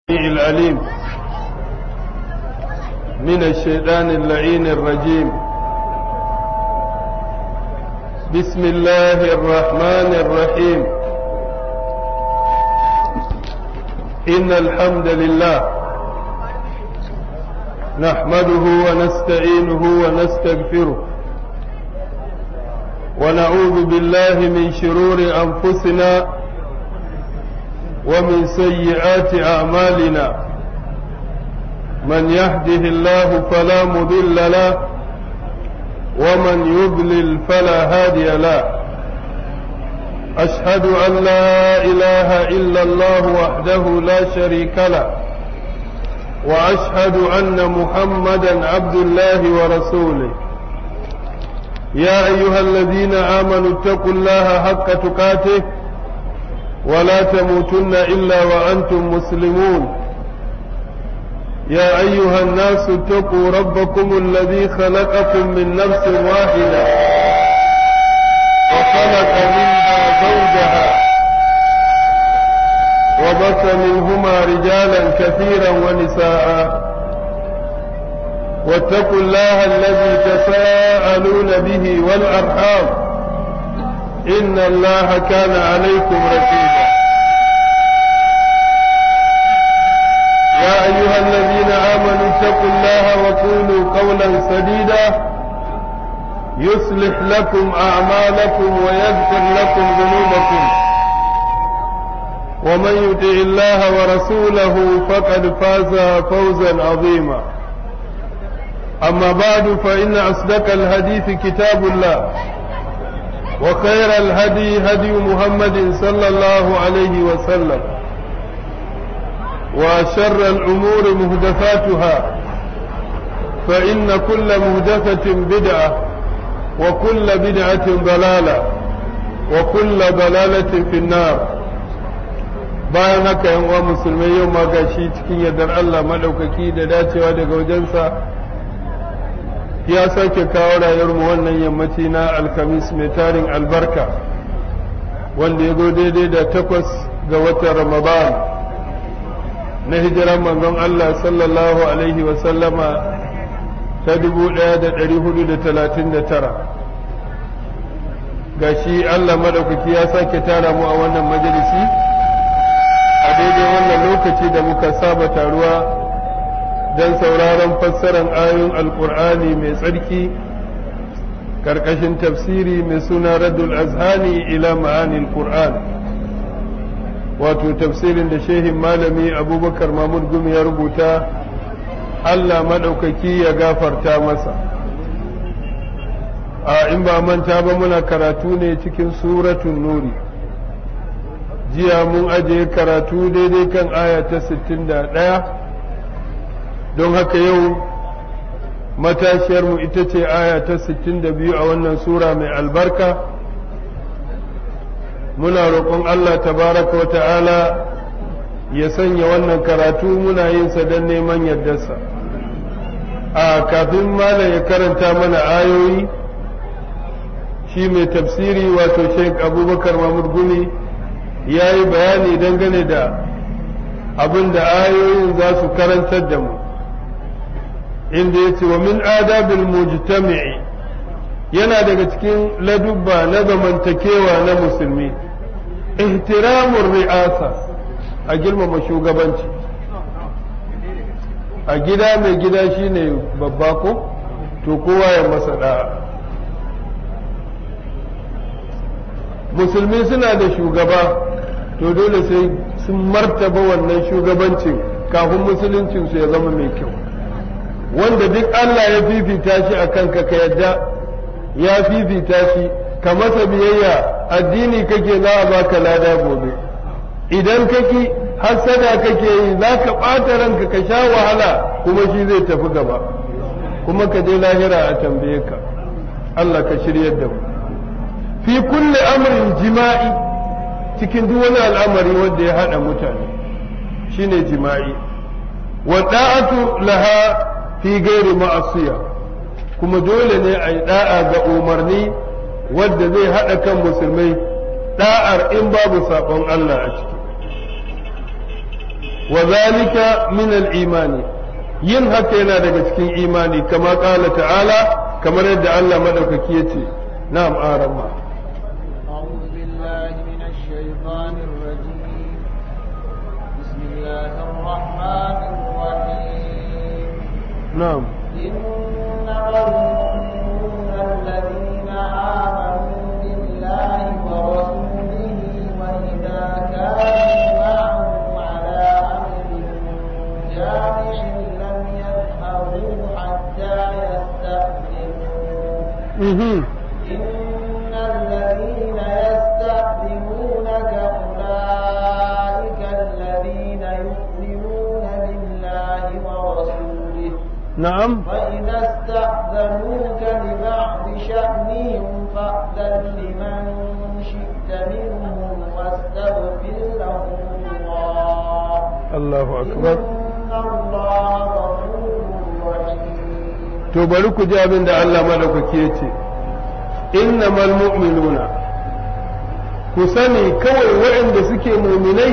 العليم من الشيطان اللعين الرجيم بسم الله الرحمن الرحيم إن الحمد لله نحمده ونستعينه ونستغفره ونعوذ بالله من شرور أنفسنا ومن سيئات أعمالنا من يهده الله فلا مضل له ومن يضلل فلا هادي له أشهد أن لا إله إلا الله وحده لا شريك له وأشهد أن محمدا عبد الله ورسوله يا أيها الذين آمنوا اتقوا الله حق تقاته ولا تموتن إلا وأنتم مسلمون يا أيها الناس اتقوا ربكم الذي خلقكم من نفس واحدة وخلق منها زوجها وبث منهما رجالا كثيرا ونساء واتقوا الله الذي تساءلون به والأرحام إن الله كان عليكم رقيبا يا أيها الذين آمنوا اتقوا الله وقولوا قولا سديدا يصلح لكم أعمالكم ويغفر لكم ذنوبكم ومن يطع الله ورسوله فقد فاز فوزا عظيما أما بعد فإن أصدق الحديث كتاب الله وخير الهدي هدي محمد صلى الله عليه وسلم وشر الأمور مهدفاتها فإن كل مهدفة بدعة وكل بدعة ضلالة وكل ضلالة في النار bayan haka yan uwa musulmai yau ma gashi cikin yardar Allah madaukaki da dacewa daga wajensa ya sake kawo rayuwarmu wannan yammaci na alkamis mai tarin albarka wanda ya zo daidai da takwas ga watan ramadan na hijiran manzon Allah sallallahu alaihi wasallama ta dubu ɗaya da ɗari hudu da talatin da tara ga shi Allah maɗaukaki ya sake tara mu a wannan majalisi a daidai wannan lokaci da muka saba taruwa don sauraron fassarar ayoyin alkur'ani mai tsarki karkashin tafsiri mai suna raddul azhani ila ma'anil qur'an wato tafsirin da shehin malami abubakar mahmud gumi ya rubuta allah maɗaukaki ya gafarta masa a in ba manta ba muna karatu ne cikin suratun nuri jiya mun ajiye karatu daidai kan aya ta 61 don haka yau matashiyarmu ita ce aya ta 62 a wannan sura mai albarka muna roƙon Allah tabaraka wa ta'ala ya sanya wannan karatu muna yin sa don neman yardarsa a kafin malam ya karanta mana ayoyi shi mai tafsiri wato sheik abubakar mahmud gumi ya yi bayani dangane da abin da ayoyin za su karantar da mu inda ya ce wa min adabil mujtami'i yana daga cikin ladubba na zamantakewa na musulmi ihtiramun ri'asa a girmama shugabanci a gida mai gida shine babba ko to kowa ya masa da'a musulmi suna da shugaba to dole sai sun martaba wannan shugabancin kafin musuluncinsu ya zama mai kyau wanda duk Allah ya fifita shi a kanka ka yadda ya fifita shi ka masa biyayya addini kake za a baka lada gobe idan kaki hasada kake yi za ka ɓata ranka ka sha wahala kuma shi zai tafi gaba kuma ka je lahira a tambaye ka Allah ka shiryar da mu fi kulle amrin jima'i cikin duk wani al'amari wanda ya haɗa mutane shine jima'i wa da'atu laha fi gairi ma'asiya kuma dole ne a yi da'a ga umarni wadda zai haɗa kan musulmai da'ar in babu saɓon Allah a ciki wa zalika min al-imani yin haka yana daga cikin imani kama qala ta'ala kamar yadda Allah madaukaki yace na'am arama أعوذ بالله من الشيطان الرجيم بسم الله الرحمن الرحيم na'am إنما المؤمنون الذين آمنوا بالله ورسوله وإذا كانوا معه على أمر جامع لم يذهبوا حتى يستأذنوه mhm إن الذين يستأذنونك أولئك الذين يؤمنون بالله ورسوله na'am فإذا استأذنوك لبعض شأنهم فأذن لمن شئت منهم واستغفر لهم الله Allahu akbar إن الله غفور رحيم to bari ku ji abin da Allah madaukaki ya ce innamal mu'minuna ku sani kawai waɗanda suke muminai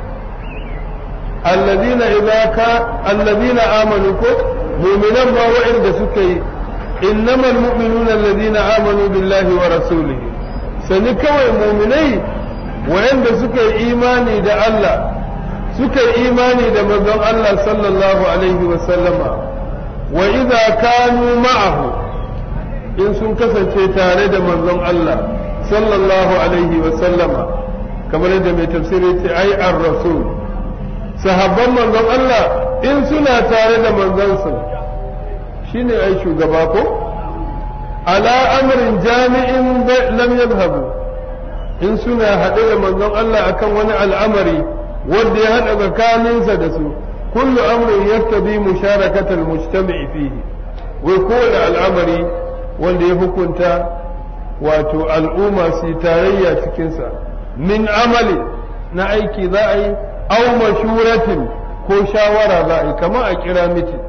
alladina idza ka alladina amanu ko muminan ma waɗanda suka yi innamal mu'minuna alladina amanu billahi wa rasulihi sani kawai muminai waɗanda suka yi imani da Allah suka yi imani da manzon Allah sallallahu alaihi wa sallama wa idza kanu ma'ahu in sun kasance tare da manzon Allah sallallahu alaihi wa sallama kamar yadda mai tafsiri ce ai ar-rasul sahabban manzon Allah in suna tare da manzon sa shine ai shugaba ko ala amrin jami'in lam yadhhabu in suna haɗe da manzon Allah akan wani al'amari wanda ya haɗa tsakaninsa da su kullu amrin yaktabi musharakata almujtama'i fihi wai kowane al'amari wanda ya hukunta wato al'umma su tarayya cikinsa min amali na aiki za a yi aw mashuratin ko shawara za a yi kamar a kira miti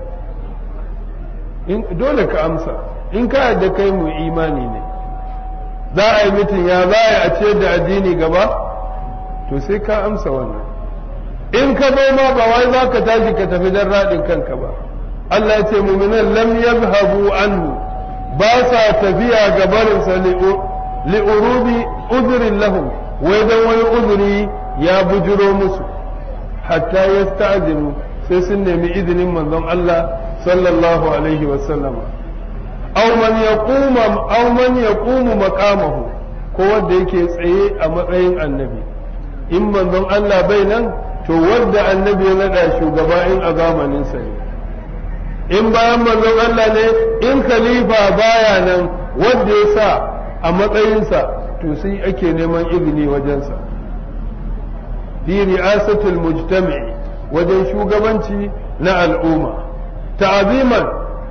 in dole ka amsa in ka yadda kai mu imani ne za a yi mitin ya za a yi a ciyar da addini gaba to sai ka amsa wannan in ka zo ma ba wai za ka tashi ka tafi don raɗin kanka ba Allah ya ce muminan lam yadhhabu anhu ba sa tafiya ga barinsa li'urubi uzurin lahum wai dan wani uzuri ya bujiro musu hatta yasta'zinu sai sun nemi izinin manzon Allah sallallahu alaihi wa sallama aw man yaquma aw man yaqumu maqamahu ko wanda yake tsaye a matsayin annabi in manzon Allah bai nan to wanda annabi ya nada shugaba in a zamanin sa ne in bayan manzon Allah ne in khalifa baya nan wanda ya sa a matsayinsa to sai ake neman izini wajensa fi ri'asatul mujtama'i wajen shugabanci na al'umma ta'aziman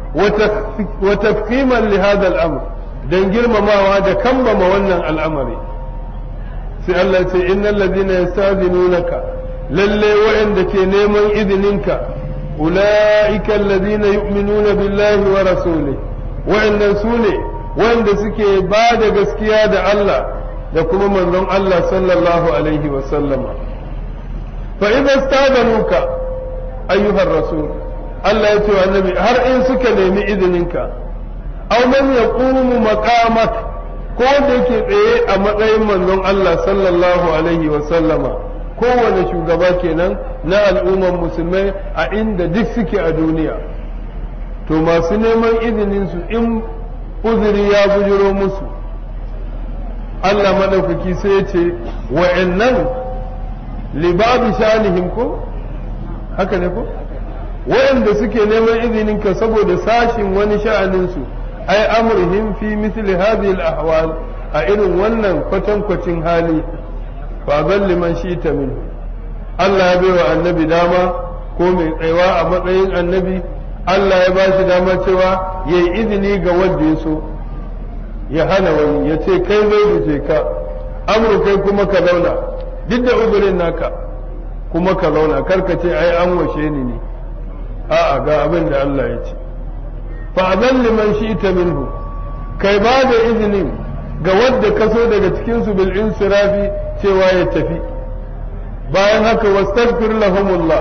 wa tafkiman li hadha al-amr dan girmamawa da kambama wannan al'amari sai Allah ce innal ladina yastazinunaka lalle wa'anda ke neman izininka ulaika alladhina yu'minuna billahi wa rasulihi wa'annan sune wanda suke ba da gaskiya da Allah da kuma manzon Allah sallallahu alaihi wa sallama fa idza stadanuka ayyuhar rasul Allah ya ce wa annabi har in suka nemi izininka aw man yaqumu maqamak ko wanda yake tsaye a matsayin manzon Allah sallallahu alaihi wa sallama kowane shugaba kenan na al'umman musulmai a inda duk suke a duniya to masu neman izinin su in uzuri ya bujiro musu Allah madaukaki sai ya ce wa'annan libabi shanihim ko haka ne ko wa'anda suke neman izinin ka saboda sashin wani sha'anin su ai amrihim fi mithli hadhihi al-ahwal a irin wannan kwatankwacin hali fa zalli man shi'ta min Allah ya bai wa annabi dama ko mai tsaiwa a matsayin annabi Allah ya ba shi dama cewa ya yi izini ga wanda ya so ya hana wani ya ce kai zai da ka amru kai kuma ka zauna duk da uzurin naka kuma ka zauna karka ce ai an washe ni ne a'a ga abin da Allah ya ce fa azan liman shi'ta minhu kai ba da izinin ga wanda ka so daga cikin su bil insirafi cewa ya tafi bayan haka wastaghfir lahumullah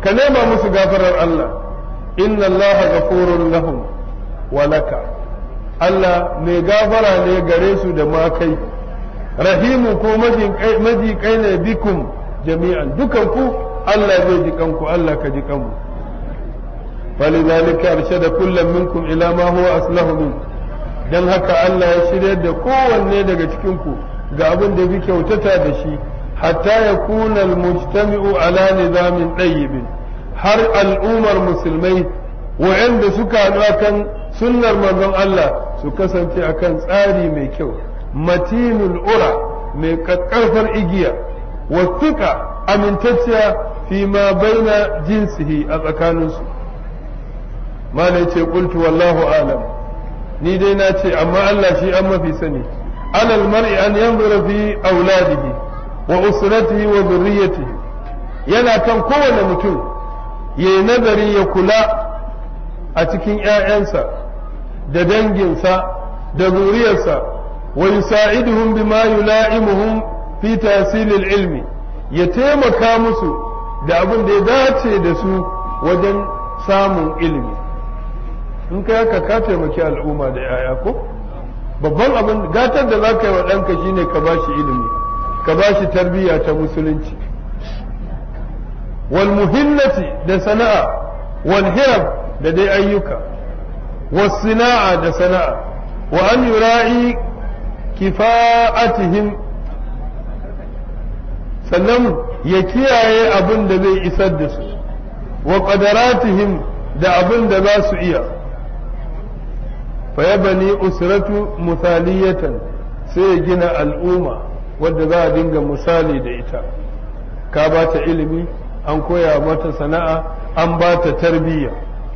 ka nema musu gafarar Allah inna Allah ghafurun lahum wa laka Allah mai gafara ne gare su da ma kai rahimu ko maji kai ne bikum jami'an dukan ku Allah zai ji kanku Allah ka ji kanmu فلذلك أرشد كل منكم إلى ما هو أصلح منه dan haka Allah ya shirya da kowanne daga cikinku ga abin da bi kyautata da shi hatta ya kuna almujtami'u ala nizamin ɗayyibin har al'ummar musulmai wa'anda suka haɗu akan sunnar manzon Allah su kasance akan tsari mai kyau matinul ura mai ƙarfar igiya wasuka amintacciya fi ma baina jinsihi a tsakaninsu malai ce qultu wallahu alam ni dai na ce amma Allah shi an mafi sani alal mar'i an yanzura fi auladihi wa usratihi wa dhurriyyatihi yana kan kowane mutum yayi nazari ya kula a cikin ƴaƴansa da danginsa da zuriyarsa wa yusa'iduhum bima yula'imuhum fi tahsilil ilmi ya taimaka musu da abin da ya dace da su wajen samun ilimi in kai haka ka taimaki al'umma da yaya ko babban abin gatar da za ka yi wa ɗanka shine ka bashi ilimi ka bashi tarbiyya ta musulunci wal muhimmati da sana'a wal hirab da dai ayyuka was sina'a da sana'a wa an yura'i kifa'atihim sannan ya kiyaye abin da zai isar da su wa qadaratihim da abin da za su iya fayabani usratu musaliyatan sai ya gina al'umma wadda za a dinga misali da ita ka ba ta ilimi an koya mata sana'a an ba ta tarbiyya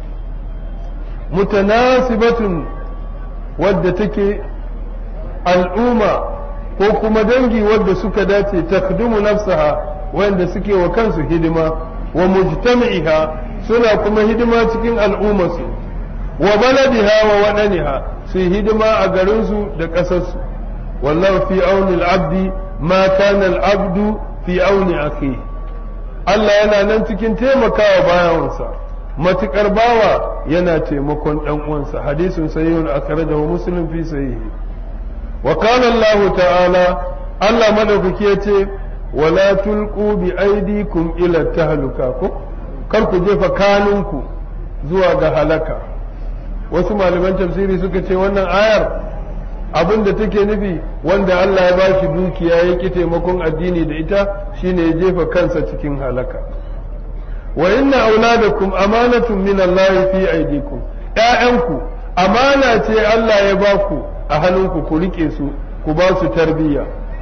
mutanasibatun wadda take al'umma ko kuma dangi wadda suka dace takdumu nafsaha wanda suke wa kansu hidima wa mujtami'iha suna kuma hidima cikin al'ummarsu wa baladiha wa waɗaniha su hidima a garinsu da ƙasarsu wallahu fi auni abdi ma kana al-abdu fi auni akhi Allah yana nan cikin taimakawa bayansa matukar bawa yana taimakon dan uwansa hadisin sahihun akhrajahu muslim fi sahihi wa qala Allah ta'ala Allah madaukaki yace wala tulqu bi aydikum ila tahluka ko kar ku jefa kanunku zuwa ga halaka wasu malaman tafsiri suka ce wannan ayar abin da take nufi wanda Allah ya bashi dukiya ya ki taimakon addini da ita shine ya jefa kansa cikin halaka wa inna auladakum amanatun min Allah fi aydikum ƴaƴanku amana ce Allah ya baku a hannunku ku rike su ku ba su tarbiyya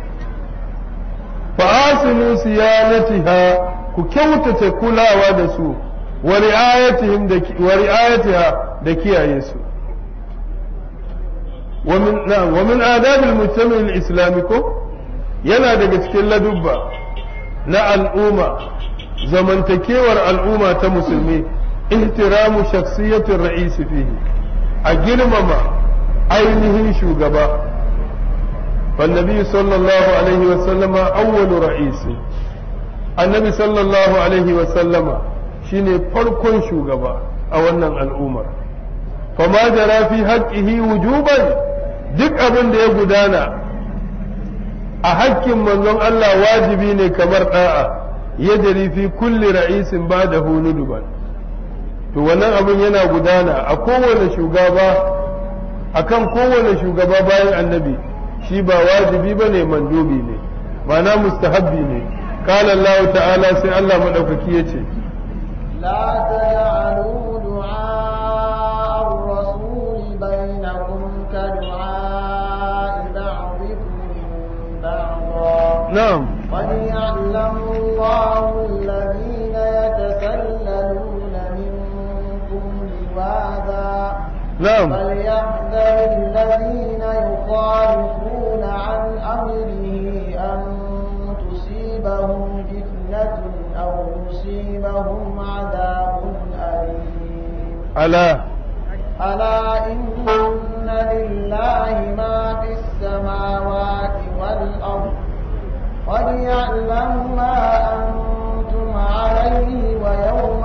fa asinu siyanatiha ku kyautata kulawa da su wa ri'ayatihim da wa ri'ayatiha da kiyaye su ومن نعم ومن آداب المجتمع الإسلامي yana daga cikin ladubba na al'umma zamantakewar al'umma ta musulmi ihtiramu shakhsiyatin ra'isi fihi a girmama ainihin shugaba فالنبي صلى الله عليه وسلم أول رئيس النبي صلى الله عليه وسلم شيني فرقون شوغبا أولا الأمر فما جرى في حقه وجوبا duk abin da ya gudana a hakkin manzon Allah wajibi ne kamar da'a ya jari fi kulli ra'isin ba da hunuduban to wannan abin yana gudana a kowane shugaba akan kowane shugaba bayan annabi shi ba wajibi ba ne mandubi ne mana mustahabbi ne قال الله تعالى سي الله مدوكaki yace لا تجعلوا دعاء الرسول بينكم كدعاء بعضكم بعضا نعم قد يعلم الله الذين يتسللون منكم لواذا نعم فليحذر الذين يخالفون عن أمره أن تصيبهم فتنة أو يصيبهم عذاب أليم ألا ألا إن لله ما في السماوات والأرض قد يعلم ما أنتم عليه ويوم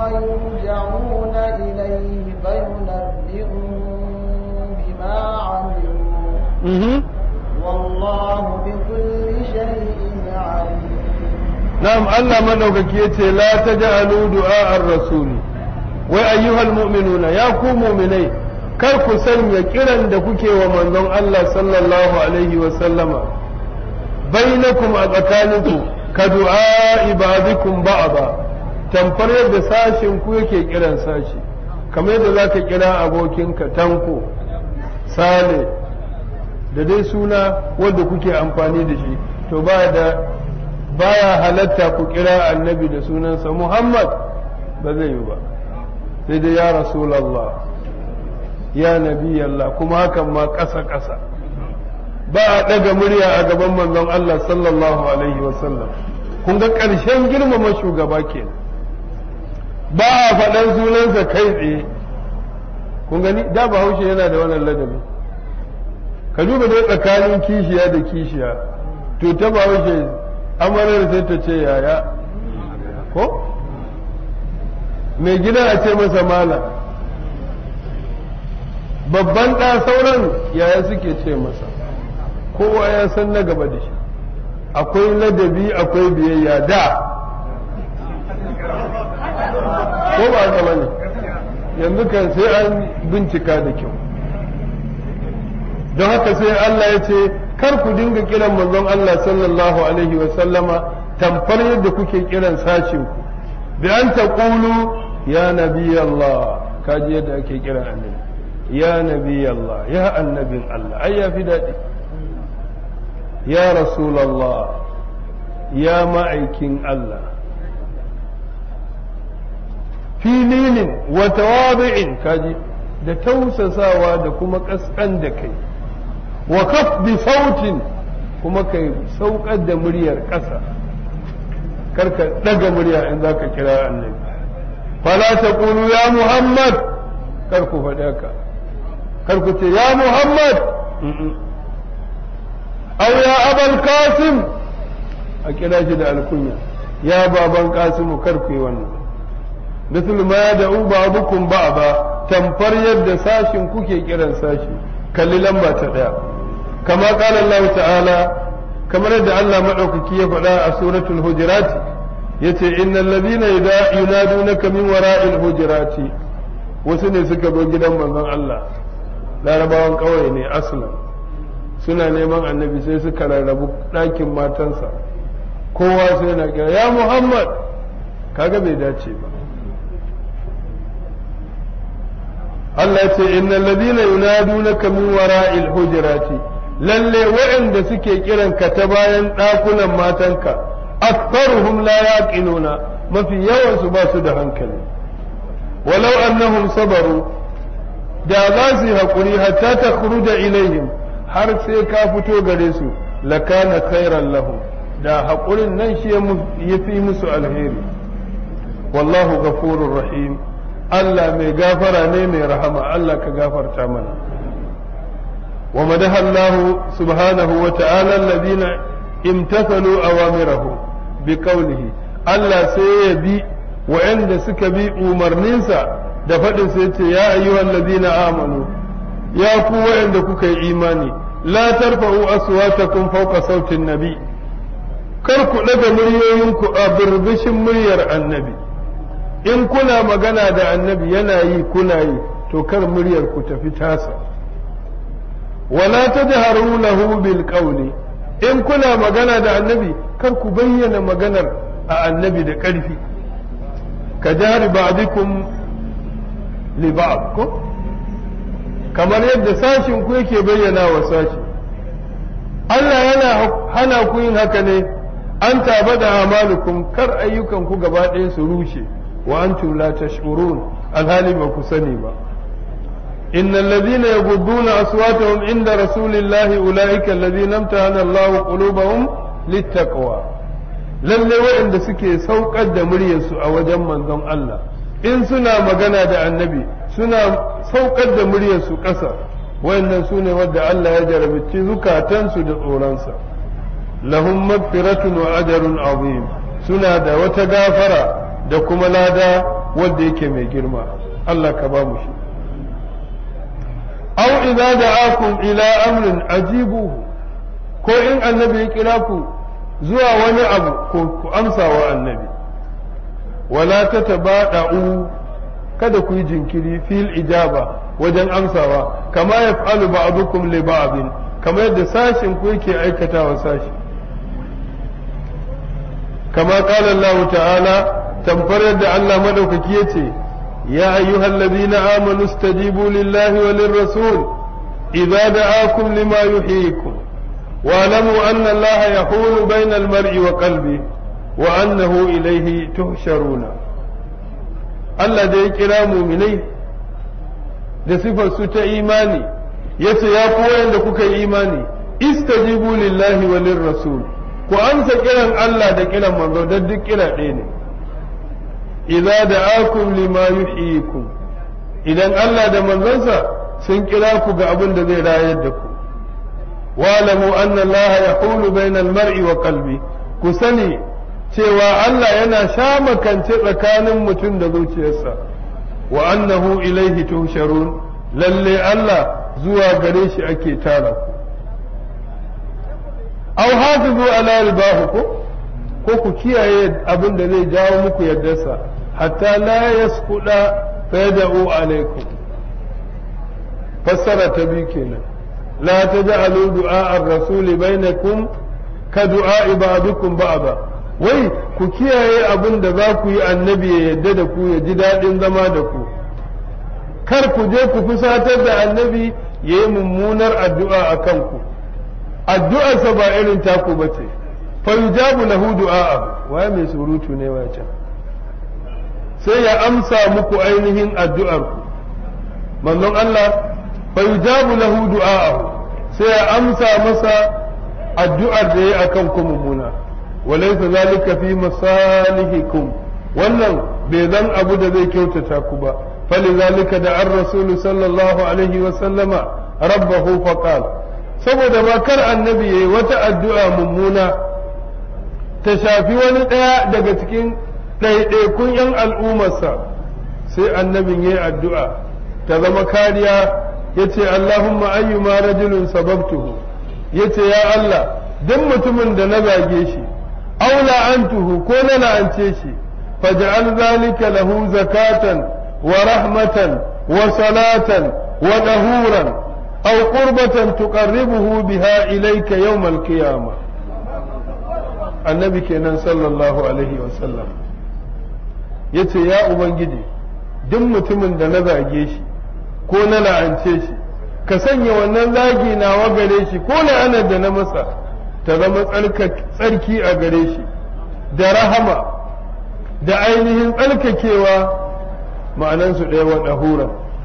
na'am Allah madaukaki yace la taj'alu du'a ar-rasuli wai ayyuhal mu'minuna ya ku mu'minai kar ku sanya kiran da kuke wa manzon Allah sallallahu alaihi wa sallama bainakum a tsakaninku ka du'a ibadikum ba'da tamfar yadda sashin ku yake kiran sashi kamar yadda zaka kira abokinka tanko sale da dai suna wanda kuke amfani da shi to ba da baya halatta ku kira annabi da sunansa Muhammad ba zai yi ba sai dai ya rasulallah ya nabi Allah kuma hakan ma ƙasa ƙasa ba a ɗaga murya a gaban manzon Allah sallallahu alaihi wasallam kun ga ƙarshen girmama shugaba ke ba a faɗan sunansa kai tsaye kun gani da bahaushe yana da wannan ladabi ka duba dai tsakanin kishiya da kishiya to ta bahaushe amarar sai ta ce yaya ko mai gida a ce masa malam babban ɗa sauran yaya suke ce masa kowa ya san na gaba da shi akwai ladabi akwai biyayya da ko ba gaba ne yanzu kan sai an bincika da kyau don haka sai Allah ya ce kar ku dinga kiran manzon Allah sallallahu alaihi wa sallama tamfar yadda kuke kiran sashin ku bi an taqulu ya nabi Allah kaji yadda ake kiran annabi ya nabi Allah ya annabin Allah ai ya fi daɗi ya rasulallah ya ma'aikin Allah filinin wa tawabi'in kaji da tausasawa da kuma ƙasƙan da kai wa kafdi sautin kuma kai saukar da muryar ƙasa karka ɗaga murya in za ka kira annabi fala ta ya muhammad kar ku faɗi haka kar ku ce ya muhammad aw ya abal kasim a kira shi da alkunya ya baban kasimu kar ku yi wannan misal ma ya da'u ba'dukum ba'da tamfar yadda sashin kuke kiran sashi kalli lamba ta daya kama qala Allah ta'ala kamar yadda Allah madaukaki ya faɗa a suratul hujurat yace innal ladina yunadunaka min wara'il hujurati wasu ne suka zo gidan manzon Allah larabawan ƙauye ne aslan suna neman annabi sai suka rarrabu ɗakin matansa kowa sai na kira ya muhammad kaga bai dace ba Allah ce innal ladina yunadunaka min wara'il hujurati lalle waɗanda suke kiran ka ta bayan ɗakunan matanka aktharuhum la yaqiluna mafi yawan su ba su da hankali walau annahum sabaru da za su yi haƙuri hatta ta da ilaihim har sai ka fito gare su lakana khairan lahum da haƙurin nan shi ya fi musu alheri wallahu ghafurur rahim Allah mai gafara ne mai rahama Allah ka gafarta mana wa madaha Allah subhanahu wa ta'ala alladhina imtathalu awamirahu bi qawlihi Allah sai ya bi wa'anda suka bi umarninsa da faɗin sai ce ya ayyuhal ladina amanu ya ku wa'anda kuka yi imani la tarfa'u aswatakum fawqa sautin nabi kar ku daga muryoyinku a birbishin muryar annabi in kuna magana da annabi yana yi kuna yi to kar muryar ku tafi tasa wala tajharu lahu bil qawli in kuna magana da annabi kar ku bayyana maganar a annabi da ƙarfi ka jari ba'dikum li ba'd ko kamar yadda sashin ku yake bayyana wa sashi Allah yana hana ku yin haka ne an taba da amalukum kar ayyukan ku gaba ɗaya su rushe wa antum la tash'urun alhali ba ku sani ba إن الذين يغضون أصواتهم عند رسول الله أولئك الذين امتحن الله قلوبهم للتقوى lalle waɗanda suke saukar da muryarsu a wajen manzon Allah in suna magana da annabi suna saukar da muryarsu ƙasa wayannan su ne wadda Allah ya jarabci zukatansu da tsoronsa lahum magfiratun wa ajrun azim suna da wata gafara da kuma lada wadda yake mai girma Allah ka ba mu shi aw idza da'akum ila amrin ajibuhu ko in annabi ya kira ku zuwa wani abu ku amsa wa annabi wala ta tabada'u kada ku yi jinkiri fil ijaba wajen amsawa kama ya fa'alu ba'dukum li ba'din kama yadda sashin ku yake aikatawa sashi kama qala Allah ta'ala tamfar yadda Allah madaukaki yace ya ayyuhal ladina amanu istajibu lillahi wa lirrasul idza da'akum lima yuhyikum واعلموا أن الله يحول بين المرء وقلبه وأنه إليه تحشرون Allah da ya kira muminai da sifar su ta imani ya ce ya fi wayanda kuka yi imani istajibu lillahi wa lirrasul ku amsa kiran Allah da kiran manzo don duk kira ɗaya ne idza da'akum lima yuhyikum idan Allah da manzonsa sun kira ku ga abin da zai rayar da ku wa'lamu anna Allah yahulu bainal mar'i wa qalbi ku sani cewa Allah yana shamakance tsakanin mutum da zuciyarsa wa annahu ilaihi tuhsharun lalle Allah zuwa gare shi ake tara ku aw hafizu ala ribahukum ko ku kiyaye abin da zai jawo muku yardarsa hatta la yasquda fayad'u alaikum fassara ta bi kenan la taj'alu du'a ar-rasul bainakum ka du'a ba'dukum ba'da wai ku kiyaye abin da za ku yi annabi ya yadda da ku ya ji daɗin zama da ku kar ku je ku fusatar da annabi ya yi mummunar addu'a a kanku addu'arsa ba irin taku ba ce fa yujabu lahu du'a waye mai surutu ne wacan sai ya amsa muku ainihin addu'ar ku manzon Allah fa yujabu lahu du'a sai ya amsa masa addu'ar da ya akan ku mummuna وليس ذلك في مصالحكم wannan bai zan abu da zai kyautata ku ba falizalika da an rasulu sallallahu alaihi wa sallama rabbahu faqal saboda ba kar annabi yayi wata addu'a mummuna ta shafi wani ɗaya daga cikin ɗaiɗaikun yan al'ummarsa sai annabin yayi addu'a ta zama kariya yace Allahumma ayyuma rajulun sababtuhu yace ya Allah duk mutumin da na zage shi أو لعنته كون لعنتيشي فاجعل ذلك له زكاة ورحمة وصلاة ونهورا أو قربة تقربه بها إليك يوم القيامة النبي كان صلى الله عليه وسلم yace ya ubangiji duk mutumin da na zage shi ko na la'ance shi ka sanya wannan zagi nawa gare shi ko la'anar da na masa ta zama tsarki a gare shi da rahama da ainihin tsarkakewa ma'anansu ɗaya wa ɗahura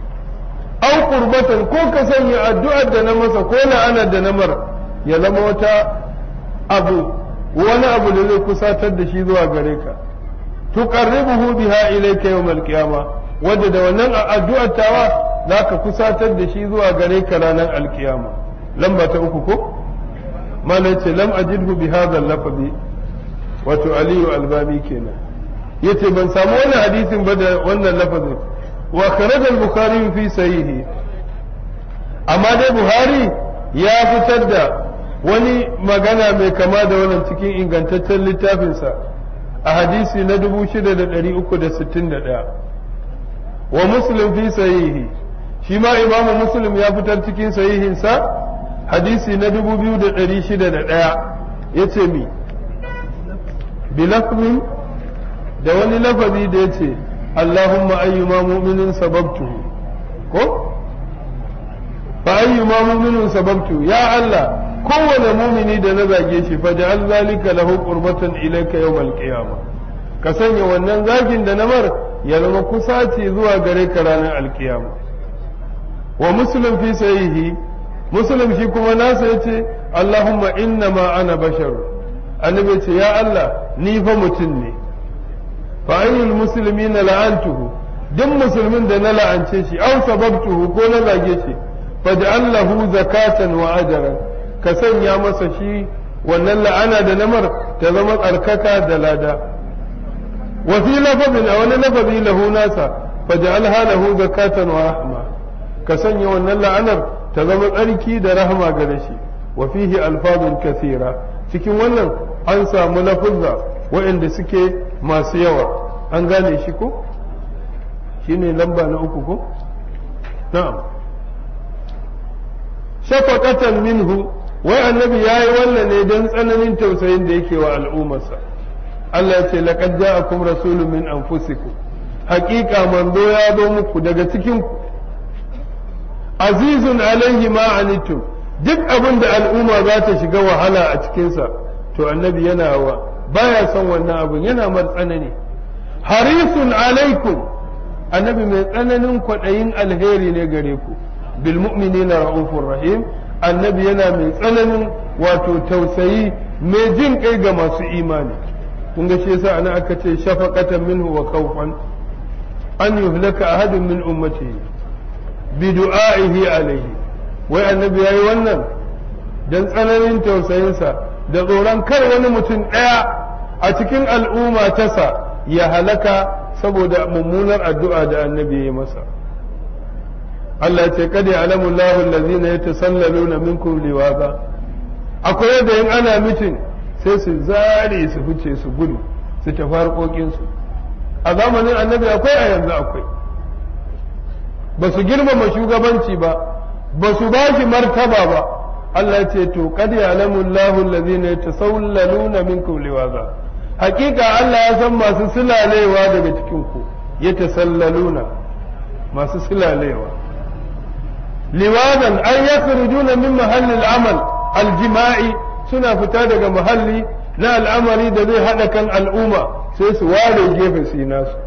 au qurbatan ko ka sanya addu'ar da na masa ko la'anar da na mar ya zama wata abu wani abu da zai kusatar da shi zuwa gare ka tuqarribuhu biha ilayka yawm al-qiyama wanda da wannan addu'ar tawa zaka kusatar da shi zuwa gare ka ranar alkiyama lamba ta uku ko mana ce lam ajidhu bi hadha lafazi wato aliyu albani kenan yace ban samu wannan hadisin ba da wannan lafazin wa kharaja al-bukhari fi sahihi amma dai buhari ya fitar da wani magana mai kama da wannan cikin ingantaccen littafinsa a hadisi na 6361 wa muslim fi sahihi shi ma imamu muslim ya fitar cikin sahihinsa hadisi na dubu biyu da ɗari shida da ɗaya ya ce mi bilafmin da wani lafazi da ya ce Allahumma ayyuma mu'minin sababtuhu ko fa ayyuma mu'minin sababtu ya Allah kowane mumini da na zage shi fa ja'al zalika lahu qurbatan ilayka yawmal qiyamah ka sanya wannan zagin da na mar ya zama kusaci zuwa gare ka ranar alkiyama wa muslim fi sahihi muslim shi kuma nasa yace Allahumma inna ma ana bashar annabi ce ya Allah ni fa mutum ne fa ayyul muslimina la'antuhu duk musulmin da na la'ance shi aw sababtuhu ko na zage shi faj'al lahu zakatan wa ajran ka sanya masa shi wannan la'ana da namar ta zama tsarkaka da lada wa fi lafazin a wani lafazi lahu nasa faj'alha lahu zakatan wa rahma ka sanya wannan la'anar ta zama tsarki da rahama gare shi wa fihi alfazun kathira cikin wannan an samu lafuzza waɗanda suke masu yawa an gane shi ko shine lamba na uku ko na'am shafaqatan minhu wai annabi yayi wannan ne don tsananin tausayin da yake wa al'ummarsa Allah ya ce laqad ja'akum rasulun min anfusikum haqiqa manzo ya zo muku daga cikin ku azizun alaihi ma anittum duk abin da al'umma za ta shiga wahala a cikinsa to annabi yana wa baya son wannan abin yana mar tsanani harisun alaikum annabi mai tsananin kwaɗayin alheri ne gare ku bil mu'minina ra'ufur rahim annabi yana mai tsananin wato tausayi mai jin kai ga masu imani kun ga shi yasa ana aka ce shafaqatan minhu wa khawfan an yuhlaka ahadun min ummatihi bi du'a'ihi alaihi wai annabi yayi wannan dan tsananin tausayinsa da tsoron kar wani mutum ɗaya a cikin al'umma tasa ya halaka saboda mummunar addu'a da annabi ya yi masa Allah ce kada ya alamu Allah allazina yatasallaluna minkum liwaza akwai yadda in ana mitin sai su zare su fice su gudu su tafi harkokinsu a zamanin annabi akwai a yanzu akwai ba su girmama shugabanci ba ba su ba shi martaba ba Allah ce to kad ya'lamu Allahu allazina yatasawlaluna minkum liwaza hakika Allah ya san masu silalewa daga cikin ku yatasallaluna masu silalewa liwazan an yakhrujuna min mahallil amal aljima'i suna fita daga mahalli na al'amari da zai hada kan al'umma sai su ware gefe su yi nasu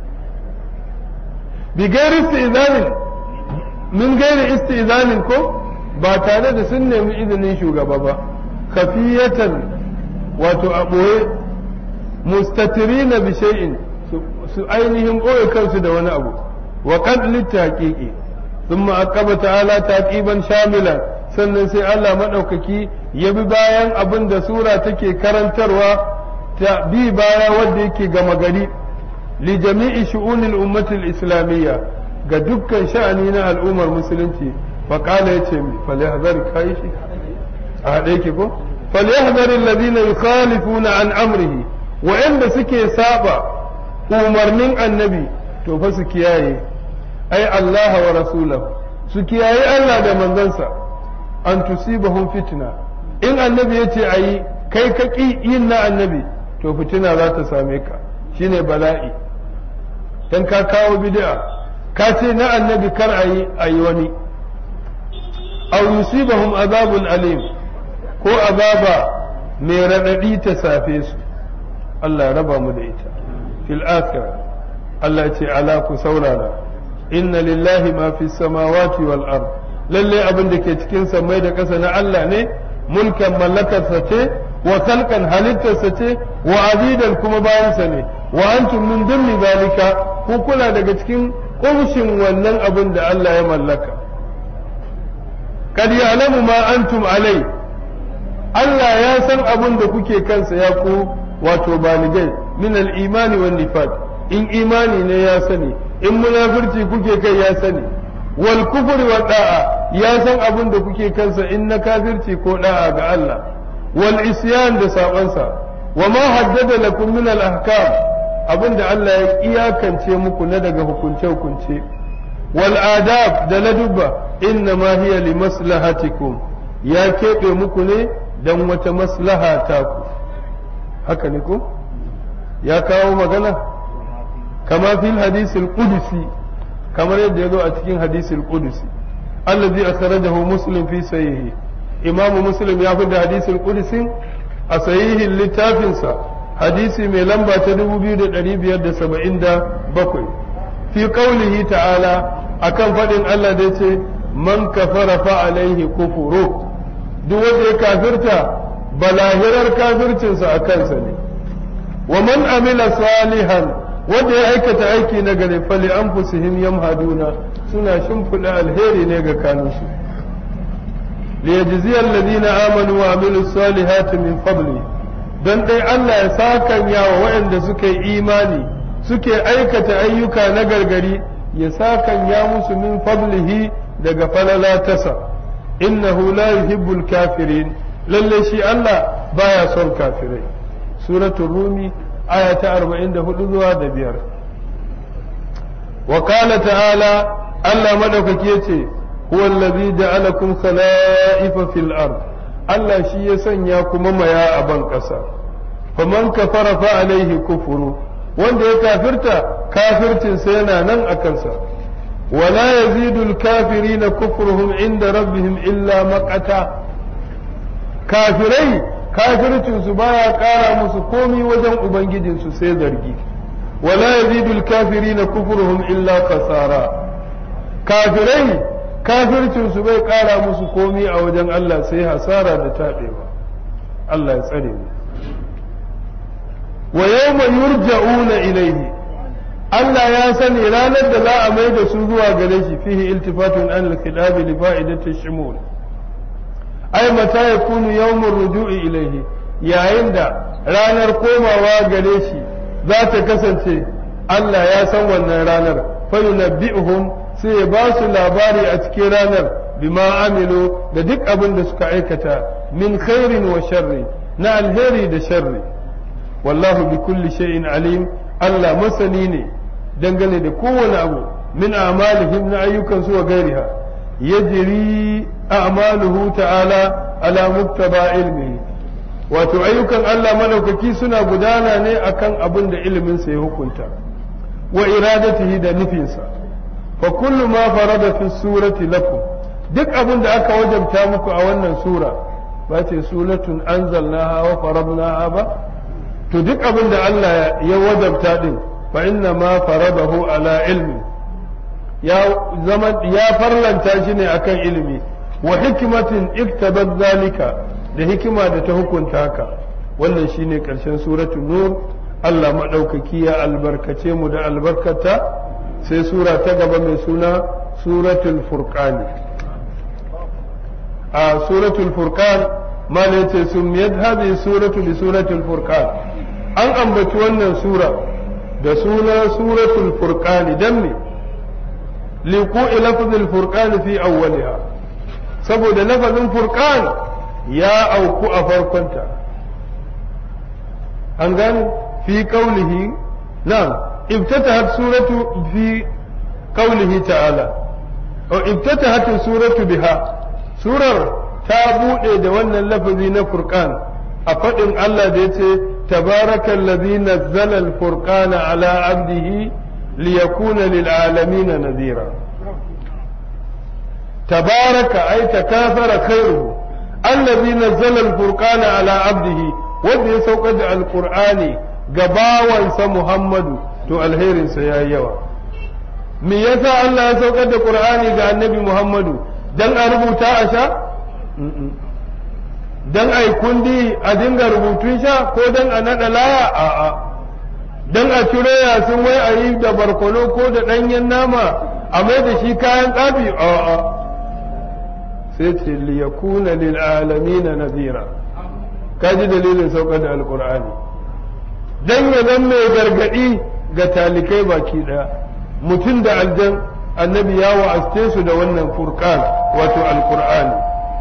bi gairi istizanin min gairi istizanin ko ba tare da sun nemi izinin shugaba ba kafiyatan wato a ɓoye mustatirina bi shay'in su ainihin ɓoye kansu da wani abu wa qad litaqiqi thumma aqaba ta'ala taqiban shamilan sannan sai Allah madaukaki ya bi bayan abin da sura take karantarwa ta bi baya wanda yake gama gari li jami'i shu'unil ummatil islamiyya ga dukkan sha'ani na al'ummar musulunci فقال يتم فليحذر كايشي هذيك كو فليحذر الذين يخالفون عن امره وان سكي سابا umarnin annabi to fa su kiyaye ai Allah wa rasulahu su kiyaye Allah da manzansa an tusibahum fitna in annabi yace ayi kai ka ki yin na annabi to fitina za ta same ka shine bala'i dan ka kawo bid'a ka ce na annabi kar ayi ayi wani aw yusibahum azabun alim ko azaba mai raɗaɗi ta safe su Allah raba mu da ita fil akhirah Allah ce ala ku saurara inna lillahi ma fi samawati wal ard lalle abin da ke cikin samai da ƙasa na Allah ne mulkan mallakarsa ce wa kalkan halittarsa ce wa abidan kuma bayansa ne wa antum min dummi zalika ku kula daga cikin kumshin wannan abin da Allah ya mallaka kad ya'lamu ma antum alai Allah ya san abin da kuke kansa ya ku wato baligai min al-imani wan nifaq in imani ne ya sani in munafirci kuke kai ya sani wal kufri wa da'a ya san abin da kuke kansa in na kafirci ko da'a ga Allah wal isyan da sabansa wa ma haddada lakum min al ahkam abinda Allah ya iyakance muku na daga hukunce hukunce wal adab da ladubba inna ma hiya li maslahatikum ya keɓe muku ne dan wata maslaha ta ku haka ne ko ya kawo magana kama fil hadisil qudsi kamar yadda ya zo a cikin hadisil qudsi allazi akhrajahu muslim fi sahihi imamu muslim ya fi da hadisil qudsi a sahihin littafinsa hadisi mai lamba ta 2577 fi qaulihi ta'ala akan faɗin Allah da yace man kafara fa alaihi kufuru duk wanda ya kafirta balahirar kafircinsa a kansa ne wa man amila salihan wanda ya aikata aiki na gare fali anfusihim yamhaduna suna shimfiɗa alheri ne ga kanunsu liyajziya alladhina amanu wa amilu salihati min fadli dan dai Allah ya sakanya wa waɗanda suka yi imani suke aikata ayyuka na gargari ya sakanya musu min fadlihi daga falala tasa innahu la yuhibbul kafirin lalle shi Allah baya son kafirai suratul rumi aya ta 44 zuwa da biyar wa qala ta'ala Allah madaukaki yace huwa allazi ja'alakum khala'ifa fil ard Allah shi ya sanya kuma maya a ban ƙasa faman kafara fa alaihi kufuru wanda ya kafirta kafircin sa yana nan a kansa wala yazidu al-kafirina kufruhum inda rabbihim illa maqata kafirai kafircin su baya ƙara musu komi wajen ubangijin su sai zargi wala yazidu al-kafirina kufruhum illa khasara kafirai kafircin su bai ƙara musu komi a wajen Allah sai hasara da taɓewa Allah ya tsare mu wa yawma yurja'una ilayhi Allah ya sani ranar da za a mai da su zuwa gare shi fihi iltifatun an al-khilab li fa'idati shumul ai mata yakunu yawmur ruju'i ilayhi yayin da ranar komawa gare shi za ta kasance Allah ya san wannan ranar fa yunabbi'uhum sai ya ba su labari a cikin ranar bima amilu da duk abin da suka aikata min khairin wa sharri na alheri da sharri wallahu bi kulli shay'in alim Allah masani ne dangane da kowane abu min a'malihim na ayyukan su wa gairiha yajri a'maluhu ta'ala ala muktaba ilmihi wato ayyukan Allah madaukaki suna gudana ne akan abin da ilimin sa ya hukunta wa iradatihi da nufinsa fa kullu ma farada fi surati lakum duk abin da aka wajabta muku a wannan sura ba ce suratun anzalnaha wa faradnaha ba to duk abin da Allah ya wajabta din fa inna ma faradahu ala ilmi ya zama ya farlanta shi ne akan ilimi wa hikmatin iktabat zalika da hikima da ta hukunta haka wannan shine karshen suratul nur Allah madaukaki ya albarkace mu da albarkata sai sura ta gaba mai suna suratul furqani a suratul furqan mala yace sumiyat hadhihi suratu bi suratul furqan an ambaci wannan sura da suna suratul furqani dan me liqu'i lafzul furqan fi awwaliha saboda lafazin furqan ya auku a farkonta an gane fi qawlihi na'am افتتحت سورة في قوله تعالى أو افتتحت السورة بها سورة تابو da wannan lafazi na furqan a faɗin Allah da yace tabaraka allazi nazzala al-furqana ala abdihi liyakuna lil alamin nadhira tabaraka ay takafara khairuhu allazi nazzala al-furqana ala abdihi wanda ya saukar da al-qur'ani ga bawansa Muhammadu to alherinsa ya yi yawa me yasa Allah ya saukar da Qur'ani ga annabi Muhammadu dan a rubuta a sha dan a yi kundi a dinga rubutun sha ko dan a naɗa laya a'a dan a ciro yasin wai a yi da barkono ko da ɗanyen nama a mai da shi kayan tsafi a'a sai ce liyakuna lil alamin nadira kaji dalilin saukar da alqur'ani dan ya zan mai gargadi ga talikai baki daya mutum da aljan annabi ya wa'aste su da wannan furqan wato alqur'ani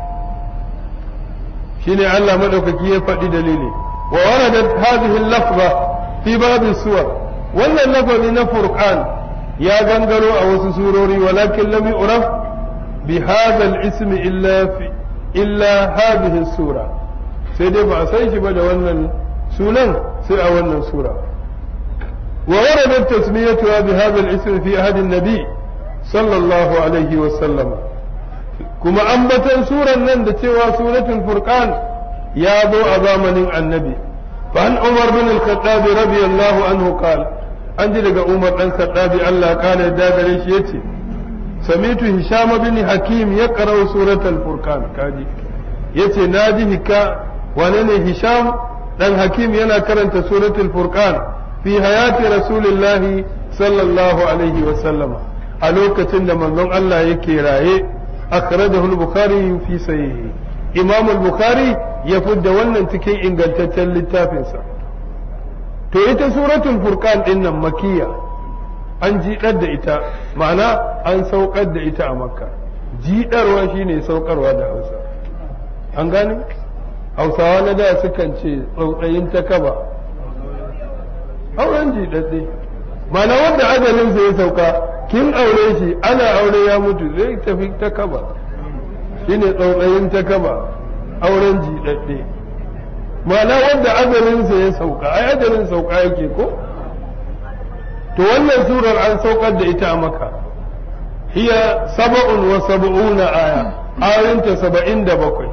shine Allah madaukaki ya faɗi dalili wa waradat hadhihi al-lafza fi ba'd suwar wannan lafazi na furqan ya gangaro a wasu surori walakin lam yu'raf bi hadha al-ism illa fi illa hadhihi sura sai dai ba a san shi ba da wannan sunan sai a wannan sura ووردت تسميتها بهذا الاسم في عهد النبي صلى الله عليه وسلم كما أنبت سورة نند سوى سورة الفرقان يا ذو أزامن النبي فعن عمر بن الخطاب رضي الله عنه قال عندي لقى عمر بن الخطاب الله قال داغر يتي سمعت هشام بن حكيم يقرأ سورة الفرقان كاجي يتي ناجي هكا ونني هشام dan hakim yana karanta suratul furqan fi hayati rasulillahi sallallahu alaihi wa sallama a lokacin da manzon Allah yake raye akhrajahu al-bukhari fi sahihi imam al-bukhari ya fudda wannan cikin ingantaccen littafinsa to ita suratul furqan din nan makiyya an jiɗar da ita ma'ana an saukar da ita a makka jiɗarwa shine saukarwa da hausa an gane hausawa na da sukan ce tsautsayin ta kaba auren jiɗaɗɗe mana wanda ajalinsa ya sauka kin aure shi ana aure ya mutu zai tafi ta kaba shine tsautsayin ta kaba auren jiɗaɗɗe mana wanda ajalinsa ya sauka ai ajalin sauka yake ko to wannan surar an saukar da ita a maka hiya saba'un wa sab'una aya ayoyinta saba'in da bakwai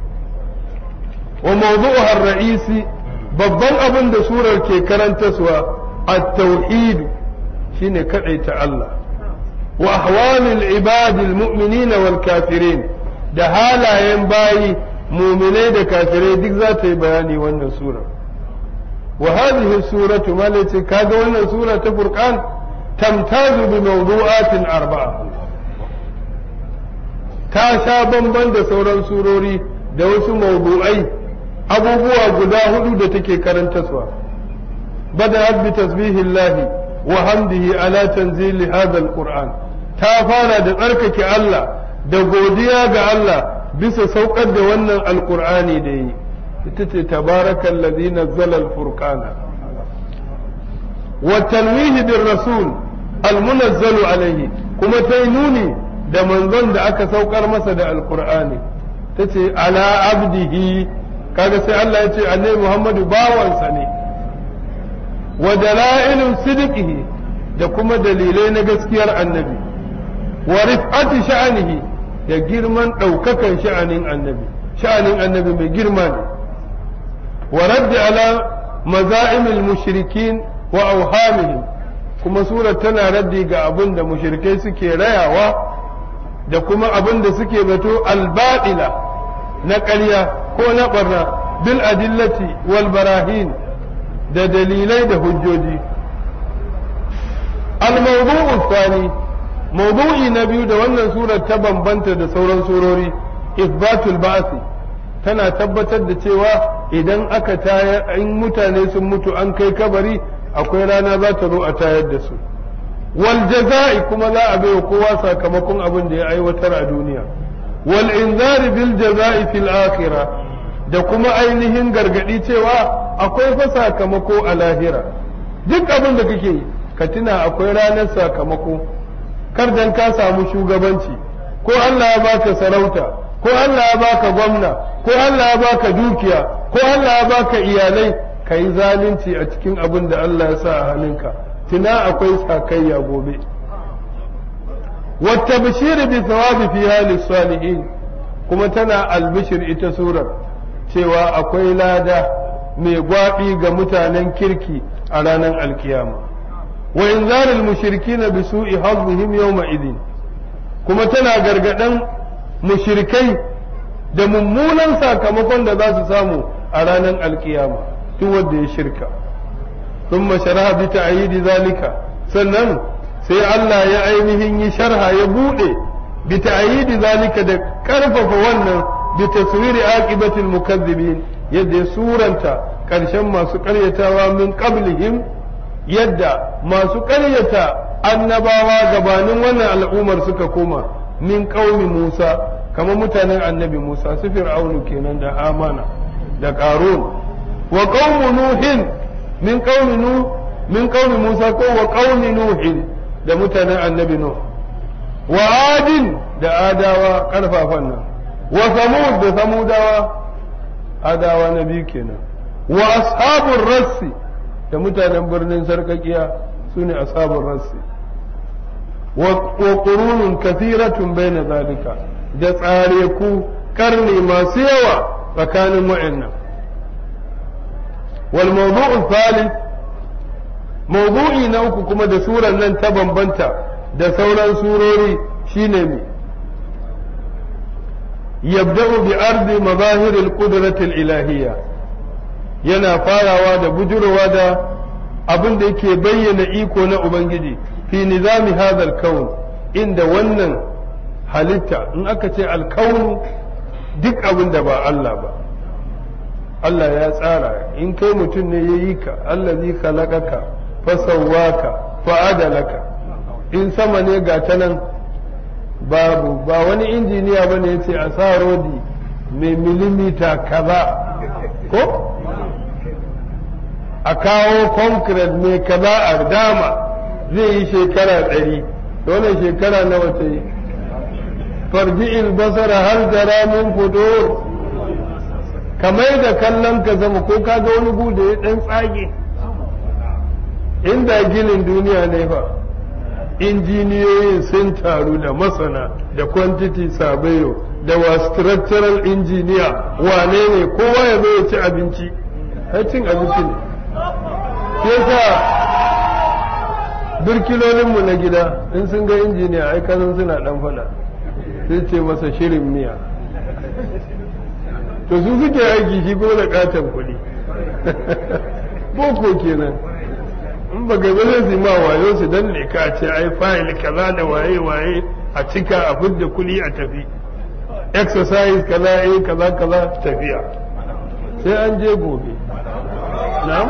wa mawdu'uha ar-ra'isi babban abin da surar ke karantaswa at-tauhid shine kadaita Allah wa ahwalul ibadil mu'minina wal kafirin da halayen bayi mu'minai da kafirai duk za ta yi bayani wannan sura wa hadhihi suratu malati kaga wannan sura ta furqan tamtazu bi mawdu'atin arba'a ta sha bamban da sauran surori da wasu mawdu'ai abubuwa guda hudu da take karantaswa bada bi tasbihillahi wa hamdihi ala tanzili hadha alquran ta fara da tsarkake Allah da godiya ga Allah bisa saukar da wannan alqur'ani da yi ita ce tabarakal ladhi nazzala alfurqana wa tanwihi bir rasul almunazzalu alayhi kuma tai nuni da manzon da aka saukar masa da alqur'ani tace ala abdihi kaga sai Allah ya ce annabi Muhammadu bawansa ne wa dalailun sidqihi da kuma dalilai na gaskiyar annabi wa rif'ati sha'anihi da girman ɗaukakan sha'anin annabi sha'anin annabi mai girma ne wa raddi ala maza'imil mushrikin wa auhamihim kuma surar tana raddi ga abin da mushrikai suke rayawa da kuma abin da suke zato albaɗila na ƙarya ko na ɓarna bil adillati wal barahin da dalilai da hujjoji al-mawdu'u thani mawdu'i na biyu da wannan surar ta bambanta da sauran surori isbatul ba'si tana tabbatar da cewa idan aka tayar in mutane sun mutu an kai kabari akwai rana za ta zo a tayar da su wal jaza'i kuma za a bai kowa sakamakon abin da ya aiwatar a duniya wal inzari bil jaza'i fil akhirah da kuma ainihin gargadi cewa akwai fa sakamako a lahira duk abin da kake yi ka tuna akwai ranar sakamako kar dan ka samu shugabanci ko Allah ya baka sarauta ko Allah ya baka gwamna ko Allah ya baka dukiya ko Allah ya baka iyalai ka yi zalunci a cikin abin da Allah ya sa a hannunka tuna akwai sakayya gobe wata bishiri bi thawabi fi hali salihin kuma tana albishir ita surar cewa akwai lada mai gwaɓi ga mutanen kirki a ranar alkiyama wa inzaril mushrikina bi su'i hazzihim yawma idin kuma tana gargadan mushrikai da mummunan sakamakon da za su samu a ranar alkiyama duk wanda ya shirka thumma sharaha bi ta'yidi zalika sannan sai Allah ya ainihin yi sharha ya bude bi ta'yidi zalika da karfafa wannan bi taswiri aqibatil mukazzibin yadda ya suranta karshen masu karyatawa min qablihim yadda masu karyata annabawa gabanin wannan al'ummar suka koma min qaumi Musa kamar mutanen annabi Musa su fir'aunu kenan da amana da qarun wa qaumu nuhin min qaumi nu min qaumi Musa ko wa qaumi nuhin da mutanen annabi Nuh wa adin da adawa karfafan nan wa samud da samudawa adawa na biyu kenan wa ashabur rassi da mutanen birnin sarkakiya su ne ashabur rassi wa qurunun kathiratun baina zalika da tsare ku karni masu yawa tsakanin wa'annan wal mawdu'u thalith mawdu'i na uku kuma da suran nan ta bambanta da sauran surori shine me yabda'u bi ardi mazahir al-qudrah al-ilahiyya yana farawa da bujurowa da abin da yake bayyana iko na ubangiji fi nizami hadha al-kawn inda wannan halitta in aka ce al-kawn duk abin da ba Allah ba Allah ya tsara in kai mutum ne ya yi ka allazi khalaqaka fa sawwaka fa adalaka in sama ne ga ta nan babu ba wani injiniya bane yace a sa rodi mai milimita kaza ko a kawo concrete mai kaza a dama zai yi shekara ɗari wannan shekara nawa ta yi farji'il basara har jara min fudur kamar da kallon ka zama ko ka ga wani bude ya dan tsage inda ginin duniya ne fa injiniyoyin sun taru da masana da quantity surveyor da wa structural engineer wane ne kowa ya zo ya ci abinci har cin abinci ne ke sa birkilolinmu na gida in sun ga injiniya ai kasan suna dan fada sai ce masa shirin miya to su suke aiki shi ko da katon kuɗi boko kenan in ba gaba zai su ma wayo su dan ne ka ce ai fayil kaza da waye waye a cika a fidda kuɗi a tafi exercise kaza eh kaza kaza tafiya sai an je gobe na'am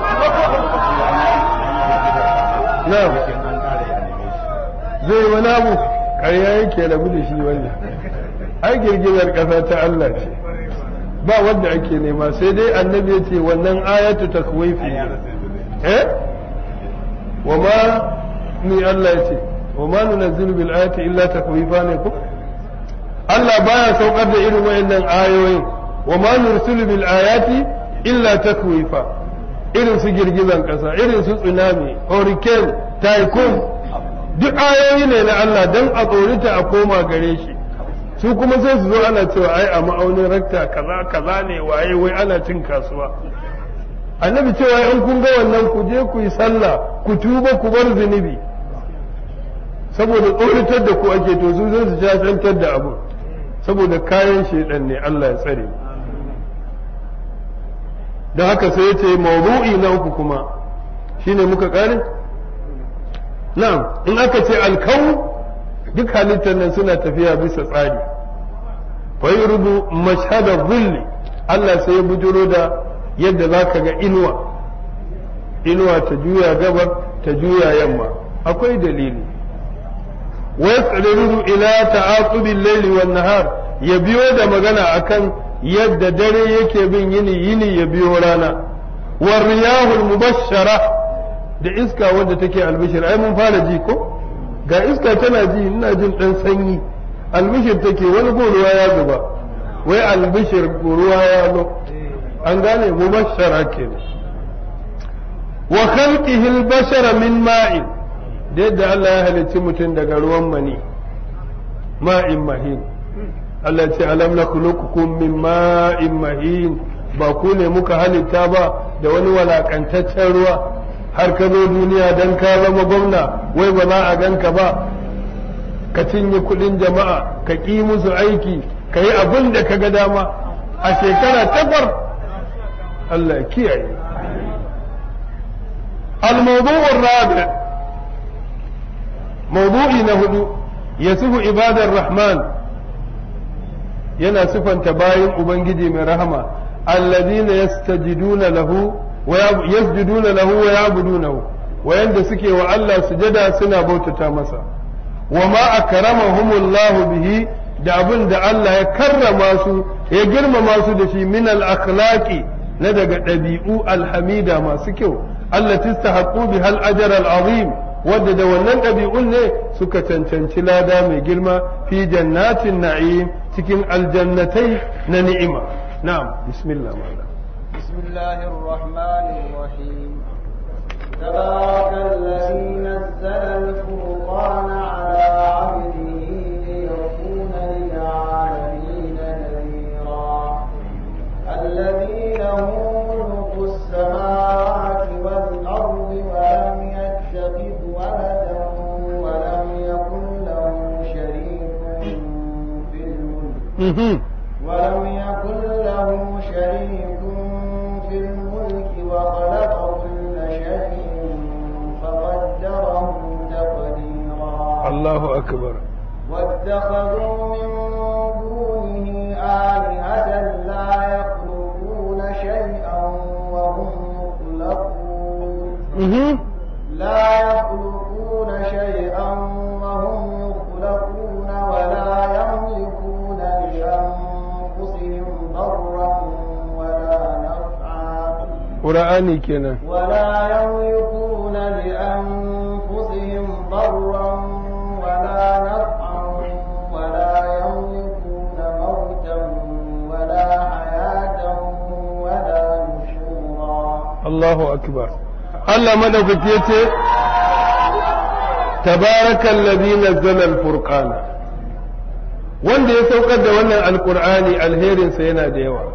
na'am zai wani abu ƙarya yake rabu da shi wannan ai girgizar ƙasa ta Allah ce ba wanda ake nema sai dai annabi ya ce wannan ayatu takwifi ne eh wa ma ni Allah ya ce wa ma nunazzilu bil ayati illa takwifa ne ko Allah baya saukar da irin wayannan ayoyin wa ma nursilu bil ayati illa takwifa irin su girgizan kasa irin su tsunami hurricane typhoon duk ayoyi ne na Allah dan a tsorita a koma gare shi su kuma sai su zo ana cewa ai a ma'aunin rakta kaza kaza ne waye wai ana cin kasuwa annabi cewa in kun ga wannan ku je ku yi sallah ku tuba ku bar zunubi saboda tsoritar da ku ake to su zai su shafantar da abu saboda kayan shedan ne Allah ya tsare da haka sai ya ce mawdu'i na uku kuma shine muka kare na'am in aka ce alkawu duk halittar nan suna tafiya bisa tsari fa yurdu mashhada dhilli Allah sai ya bujuro da yadda zaka ga inuwa inuwa ta juya gabar ta juya yamma akwai dalili wa yasriru ila ta'aqubi al-layli wan nahar ya biyo da magana akan yadda dare yake bin yini yini ya biyo rana wa riyahul mubashshara da iska wadda take albishir ai mun fara ji ko ga iska tana ji ina jin dan sanyi albishir take wani ko ruwa ya zuba wai albishir ruwa ya zo an gane mubashshara kenan wa khalqihi al-bashara min ma'in da yadda Allah ya halicci mutum daga ruwan mani ma'in mahin Allah ce alam nakhluqukum min ma'in mahin ba ku ne muka halitta ba da wani walakantaccen ruwa har ka zo duniya dan ka zama gwamna wai ba za a ganka ba ka cinye kudin jama'a ka ƙi musu aiki ka yi abin da ka ga dama a shekara takwas Allah kiyaye الموضوع الرابع موضوعي نهدو يصف عباد الرحمن yana sifanta bayin ubangiji mai rahama alladhina yastajiduna lahu wa yasjuduna lahu wa ya'budunahu wayanda suke wa Allah sujada suna bautata masa wa ma akramahumullahu bihi da abin da Allah ya karrama su ya girmama su da shi min al akhlaqi na daga ɗabi'u alhamida masu kyau allati istahaqqu biha al ajr al azim wadda da wannan ɗabi'un ne suka cancanci lada mai girma fi jannatin na'im cikin aljannatai na ni'ima na'am bismillah ma'ana bismillahir rahmanir rahim تبارك الذي نزل الفرقان على عبده ليكون للعالمين نذيرا الذي له ملك السماوات والأرض ولم يتخذ ولدا ولم يكن له شريك في الملك ولم يكن له شريك في الملك وخلق كل شيء فقدره تقديرا الله أكبر واتخذوا من دونه آلهة لا يخلقون شيئا وهم يخلقون لا يخلقون شيئا وهم يخلقون ولا يملكون لأنفسهم ضرا ولا نفعا qur'ani kenan ولا يملكون لأنفسهم ضرا ولا نفعا ولا يملكون موتا ولا حياة ولا نشورا Allahu akbar Allah madaukaki yace tabarakal ladhi nazzala al-furqana wanda ya saukar da wannan alqur'ani alherin sa yana da yawa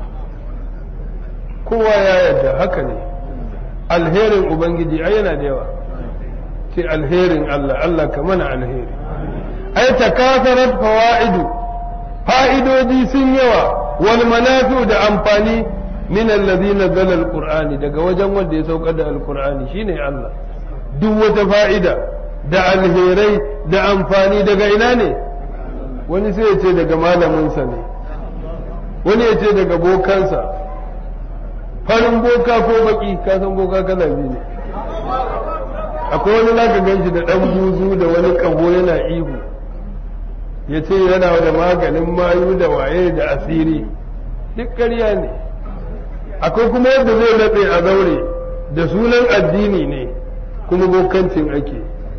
kowa ya yarda haka ne alherin ubangiji ai yana da yawa ce alherin Allah Allah ka mana alheri ai takasarat fawaidu fa'idodi sun yawa wal manafi'u da amfani min allazi nazzala alqur'ani daga wajen wanda ya saukar da alqur'ani shine Allah duk wata fa'ida da alherai da amfani daga ina ne wani sai ya ce daga malaminsa ne wani ya ce daga bokansa farin boka ko baki ka san boka kala biyu ne akwai wani zaka ganshi da dan buzu da wani kago yana ihu ya ce yana da maganin mayu da waye da asiri duk ƙarya ne akwai kuma yadda zai laɓe a zaure da sunan addini ne kuma bokancin ake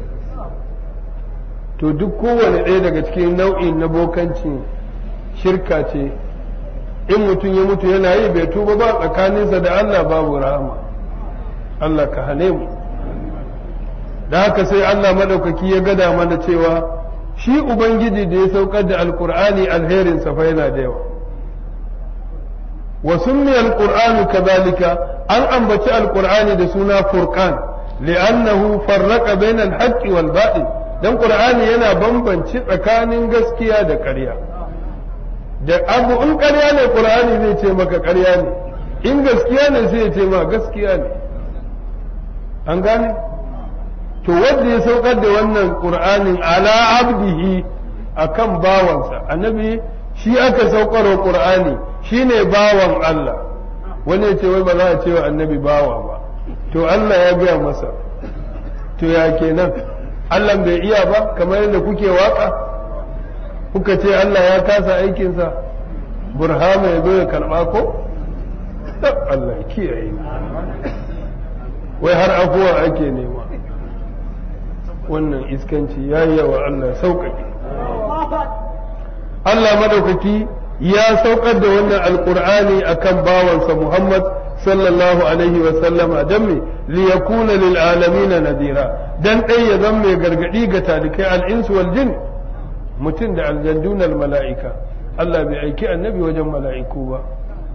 to duk kowane ɗaya daga cikin nau'in na bokancin shirka ce in mutum ya mutu yana yi bai tuba ba tsakaninsa da Allah babu rahama Allah ka hane mu da haka sai Allah maɗaukaki ya gada mana cewa shi Ubangiji da ya saukar da alkur'ani alherinsa fa yana da yawa wa summiya alqur'anu kadhalika an ambaci alqur'ani da suna furqan li'annahu farraqa bayna al-haqqi wal batil dan qur'ani yana bambanci tsakanin gaskiya da ƙarya da abu in ƙarya ne qur'ani zai ce maka ƙarya ne in gaskiya ne sai ya ce ma gaskiya ne an gane to wanda ya saukar da wannan qur'anin ala abdihi akan bawansa annabi shi aka saukar wa qur'ani shine bawan Allah wani ya ce wai ba za a ce wa annabi bawa ba to Allah ya gaya masa to ya kenan Allah bai iya ba kamar yadda kuke waka kuka ce Allah ya kasa aikinsa burhama ya zo ya karɓa ko Allah kiyaye wai har afuwa ake nema wannan iskanci ya yi yawa Allah sauƙaƙe Allah madaukaki ya saukar da wannan alƙur'ani akan bawansa Muhammad sallallahu alaihi wa sallama dan me li yakuna lil alamin nadira dan dai ya zama mai gargadi ga talikai al insu wal jin mutum da aljandun al mala'ika Allah bai aiki annabi wajen mala'iku ba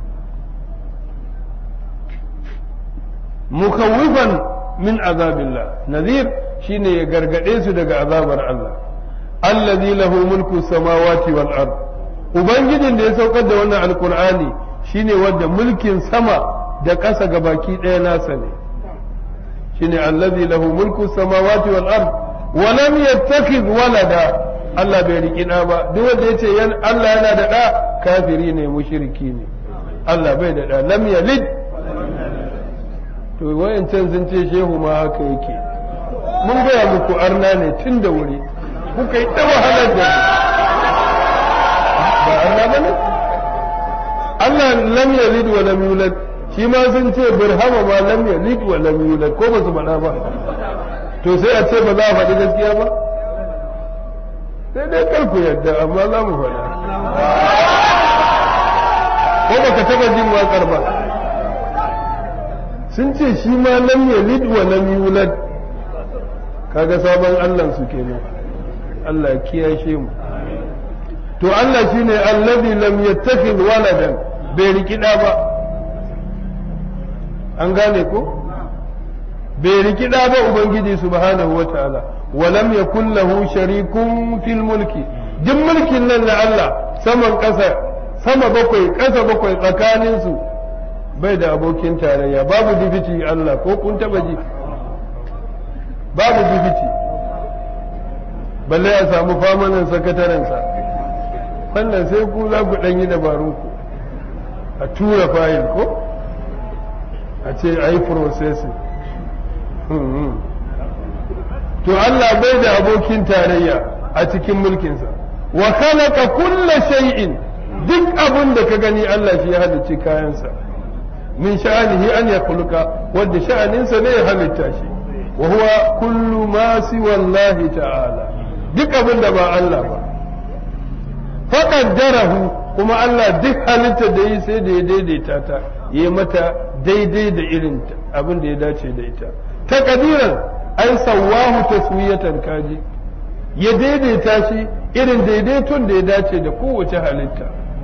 mukawwifan min azabillah nazir shine ya gargade su daga azabar Allah allazi lahu mulku samawati wal ard ubangijin da ya saukar da wannan alqur'ani shine wanda mulkin sama da ƙasa ga baki ɗaya nasa ne shine allazi lahu mulku samawati wal ard wa lam yattakhidh walada Allah bai riki ɗa ba duk wanda yace yan Allah yana da ɗa kafiri ne mushriki ne Allah bai da ɗa lam yalid to wayancan sun ce shehu ma haka yake mun gaya muku arna ne tun da wuri kuka yi ta wahalar da ba arna ba ne Allah lam yalid wa lam yulad shi ma sun ce birhama ma lam yalid wa lam yulad ko ba su faɗa ba to sai a ce ba za a faɗi gaskiya ba sai dai kar ku yadda amma za mu faɗa ko baka taɓa jin waƙar ba sun ce shi ma lam yalid wa lam yulad kaga sabon Allah su kenan Allah kiyashe mu to Allah shine allazi lam yattakhid waladan bai rikida ba an gane ko bai rikida ba ubangiji subhanahu wataala wa lam yakul lahu sharikun fil mulki duk mulkin nan na Allah saman ƙasa sama bakwai ƙasa bakwai tsakanin su bai da abokin tarayya babu dibiti Allah ko kun taba ji babu dibiti balle ya samu famanin sakatarensa wannan sai ku za ku ɗanyi dabarun ku a tura fayil ko a ce a yi processing to Allah bai da abokin tarayya a cikin mulkinsa wa khalaqa kulla shay'in duk abin da ka gani Allah shi ya halicci kayansa min sha'anihi an yakhluqa wanda sha'aninsa ne ya halitta shi wa huwa kullu ma siwa Allah ta'ala duk abin da ba Allah ba faqaddarahu kuma Allah duk halitta da yi sai da ya daidaita ta yi mata daidai da irin abin da ya dace da ita takadiran ai sawahu taswiyatan kaji ya daidaita shi irin daidaiton da ya dace da kowace halitta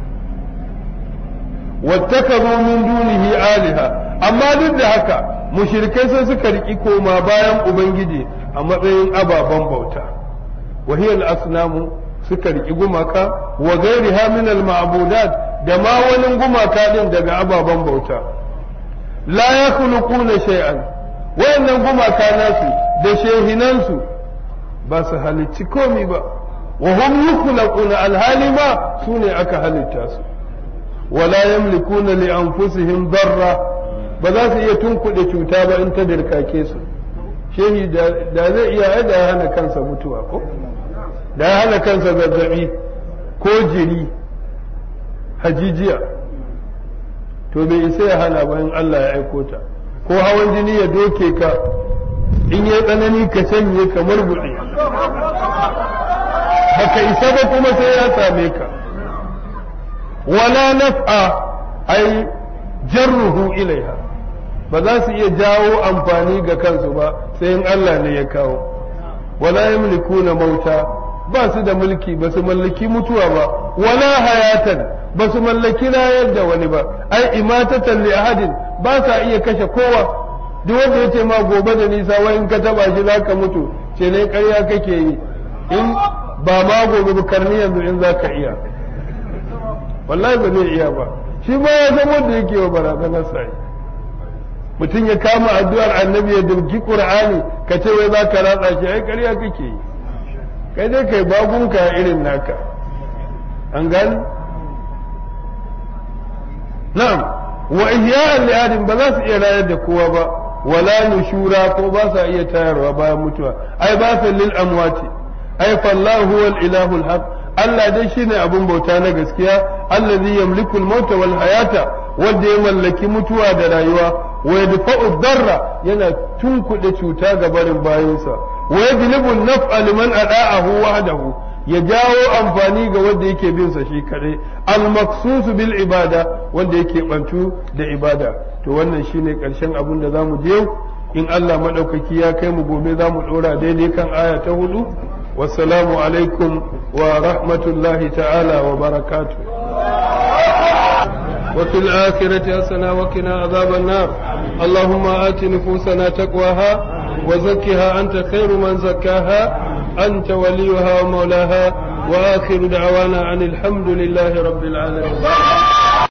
wattakazu min dunihi aliha amma duk da haka mushrikai sai suka riki koma bayan ubangiji a matsayin ababen bauta wahiyal asnamu suka riki gumaka wa gairiha min al ma'budat da ma wani gumaka din daga ababen bauta la yakhluquna shay'an wayannan gumaka nasu da shehinansu ba su halicci komi ba wa hum yukhlaquna alhali ma sune aka halitta su wala yamlikuna li anfusihim darra ba za su iya tunkuɗe cuta ba in ta dirkake su shehi da zai iya da ya hana kansa mutuwa ko da ya hana kansa zazzabi ko jiri hajijiya to bai isa ya hana bayan Allah ya aiko ta ko hawan jini ya doke ka in ya tsanani ka canye kamar buɗe baka isa ba kuma sai ya same ka wala naf'a ai jarruhu ilaiha ba za su iya jawo amfani ga kansu ba sai in Allah ne ya kawo wala yamlikuna mauta ba su da mulki ba su mallaki mutuwa ba wala hayatan ba su mallaki rayar da wani ba ai imatatan li ahadin ba sa iya kashe kowa duk wanda ya ce ma gobe da nisa wai in ka taba shi zaka mutu ce ne ƙarya kake yi in ba ma gobe ba karni yanzu in zaka iya wallahi ba zai iya ba shi ma ya san wanda yake wa barazanar sai mutum ya kama addu'ar annabi ya dauki qur'ani ka ce wai zaka ratsa shi ai ƙarya kake yi kai dai kai bagunka irin naka an gani na'am wa ihya'an li ba za su iya rayar da kowa ba wala nushura ko ba sa iya tayarwa bayan mutuwa ai ba sa lil amwati ai fallahu huwal ilahul haq Allah dai shine abun bauta na gaskiya allazi yamliku al-mauta wal hayata wanda ya mallaki mutuwa da rayuwa wa yadfa'u darra yana tunkuɗe cuta ga barin bayinsa wa yajlibu an-naf'a liman ada'ahu wahdahu ya jawo amfani ga wanda yake bin sa shi kadai al-maqsusu bil ibada wanda yake bantu da ibada to wannan shine karshen abin da zamu je in Allah madaukaki ya kai mu gobe zamu dora daidai kan aya ta hudu wassalamu alaikum wa rahmatullahi ta'ala wa barakatuh وفي الآخرة حسنة وقنا عذاب النار اللهم آت نفوسنا تقواها وزكها أنت خير من زكاها أنت وليها ومولاها وآخر دعوانا عن الحمد لله رب العالمين